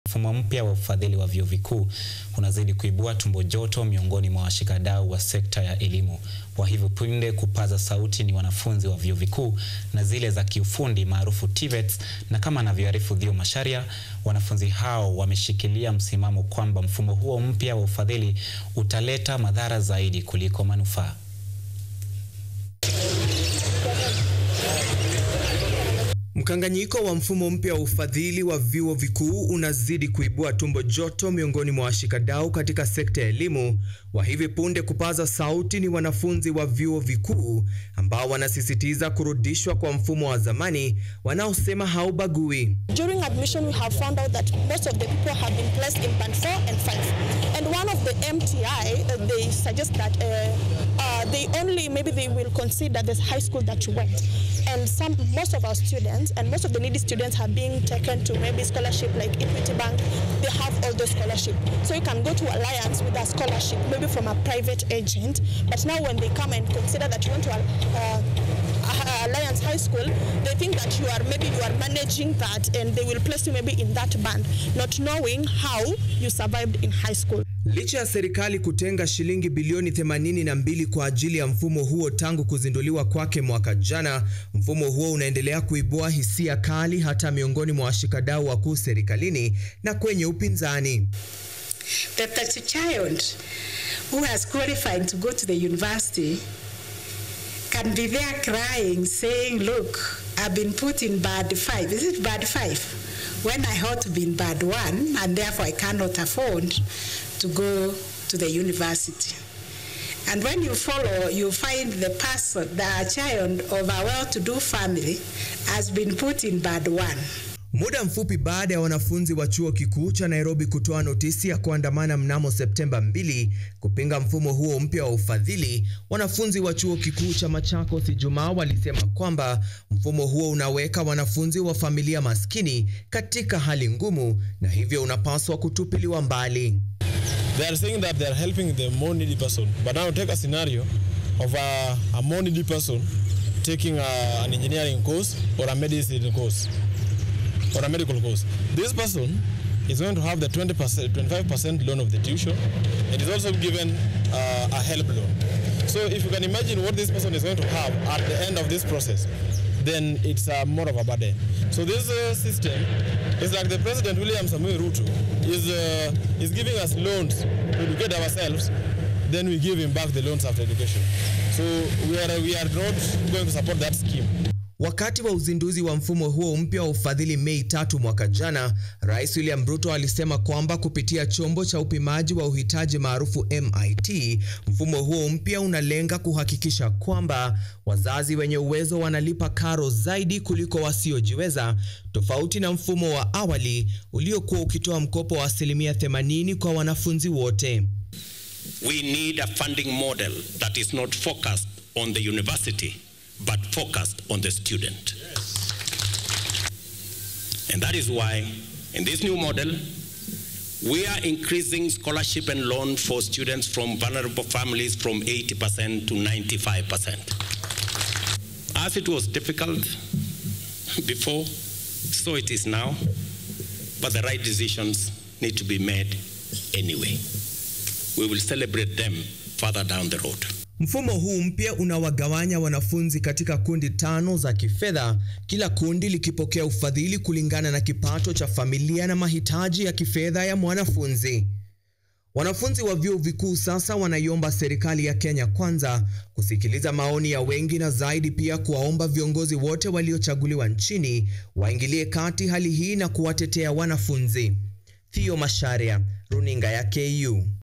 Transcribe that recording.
Mfumo mpya wa ufadhili wa vyuo vikuu unazidi kuibua tumbo joto miongoni mwa washikadau wa sekta ya elimu. Wa hivi punde kupaza sauti ni wanafunzi wa vyuo vikuu na zile za kiufundi maarufu TVETs, na kama anavyoarifu Dhio Masharia, wanafunzi hao wameshikilia msimamo kwamba mfumo huo mpya wa ufadhili utaleta madhara zaidi kuliko manufaa. Mkanganyiko wa mfumo mpya wa ufadhili wa vyuo vikuu unazidi kuibua tumbo joto miongoni mwa washikadau katika sekta ya elimu. Wa hivi punde kupaza sauti ni wanafunzi wa vyuo vikuu ambao wanasisitiza kurudishwa kwa mfumo wa zamani wanaosema haubagui. During admission, we have found out that most of the people have been placed in band 4 and 5. And one of the MTI, uh, they suggest that uh, uh, they only, maybe they will consider the high school that you went. And some, most of our students and most of the needy students are being taken to maybe scholarship like Equity Bank. They have all those scholarship. So you can go to Alliance with a scholarship, maybe from a private agent. But now when they come and consider that you want to uh, Alliance High School, they think that you are maybe you are managing that and they will place you maybe in that band, not knowing how you survived in high school. Licha ya serikali kutenga shilingi bilioni 82 kwa ajili ya mfumo huo tangu kuzinduliwa kwake mwaka jana, mfumo huo unaendelea kuibua hisia kali hata miongoni mwa washikadau wakuu serikalini na kwenye upinzani. That the child who has qualified to go to the university can be there crying, saying, Look, I've been put in bad five. Is it bad five? When I ought to be in bad one, and therefore I cannot afford to go to the university. And when you follow, you find the person, the child of a well to do family has been put in bad one. Muda mfupi baada ya wanafunzi wa chuo kikuu cha Nairobi kutoa notisi ya kuandamana mnamo Septemba 2 kupinga mfumo huo mpya wa ufadhili, wanafunzi wa chuo kikuu cha Machakos Ijumaa walisema kwamba mfumo huo unaweka wanafunzi wa familia maskini katika hali ngumu na hivyo unapaswa kutupiliwa mbali. They are saying that they are helping the more needy person. But now take a scenario of a, a more needy person taking a, an engineering course or a medicine course or a medical course. This person is going to have the 20%, 25% loan of the tuition and is also given uh, a help loan. So if you can imagine what this person is going to have at the end of this process, then it's uh, more of a burden. So this uh, system is like the President William Samoei Ruto is, uh, is giving us loans to educate ourselves, then we give him back the loans after education. So we are, we are not going to support that scheme. Wakati wa uzinduzi wa mfumo huo mpya wa ufadhili Mei tatu mwaka jana, Rais William Ruto alisema kwamba kupitia chombo cha upimaji wa uhitaji maarufu MIT, mfumo huo mpya unalenga kuhakikisha kwamba wazazi wenye uwezo wanalipa karo zaidi kuliko wasiojiweza, tofauti na mfumo wa awali uliokuwa ukitoa mkopo wa asilimia 80 kwa wanafunzi wote. We need a funding model that is not focused on the university but focused on the student. And that is why, in this new model, we are increasing scholarship and loan for students from vulnerable families from 80% to 95%. As it was difficult before, so it is now, but the right decisions need to be made anyway. We will celebrate them further down the road. Mfumo huu mpya unawagawanya wanafunzi katika kundi tano za kifedha, kila kundi likipokea ufadhili kulingana na kipato cha familia na mahitaji ya kifedha ya mwanafunzi. Wanafunzi wa vyuo vikuu sasa wanaiomba serikali ya Kenya Kwanza kusikiliza maoni ya wengi na zaidi pia kuwaomba viongozi wote waliochaguliwa nchini waingilie kati hali hii na kuwatetea wanafunzi. Theo Masharia, Runinga ya KU.